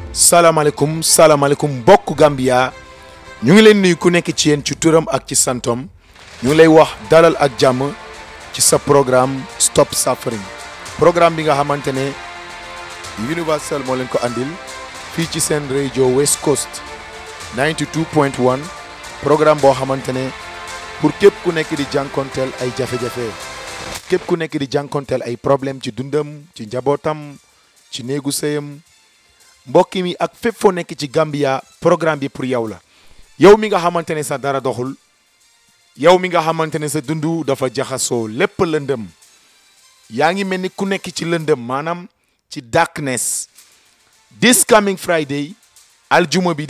salaamaaleykum salaamaaleykum mbokk Gambia ñu ngi leen nuyu ku nekk ci yéen ci turam ak ci santom ñu ngi lay wax dalal ak jàmm ci sa programme Stop Suffering programme bi nga xamante ne Universal moo leen ko andil fii ci seen rajo West Coast 92.1 programme boo xamante ne pour képp ku nekk di jànkonteel ay jafe-jafe képp ku nekk di jànkonteel ay problème ci dundam ci njabootam ci néegu sëyam mbokk mi ak fépp foo nekk ci Gambia programme bi pour yow la yow mi nga xamante ne sa dara doxul yow mi nga xamante ne sa dundu dafa jaxasoo lépp lëndëm yaa ngi mel ni ku nekk ci lëndëm maanaam ci darkness this coming Friday aljuma bi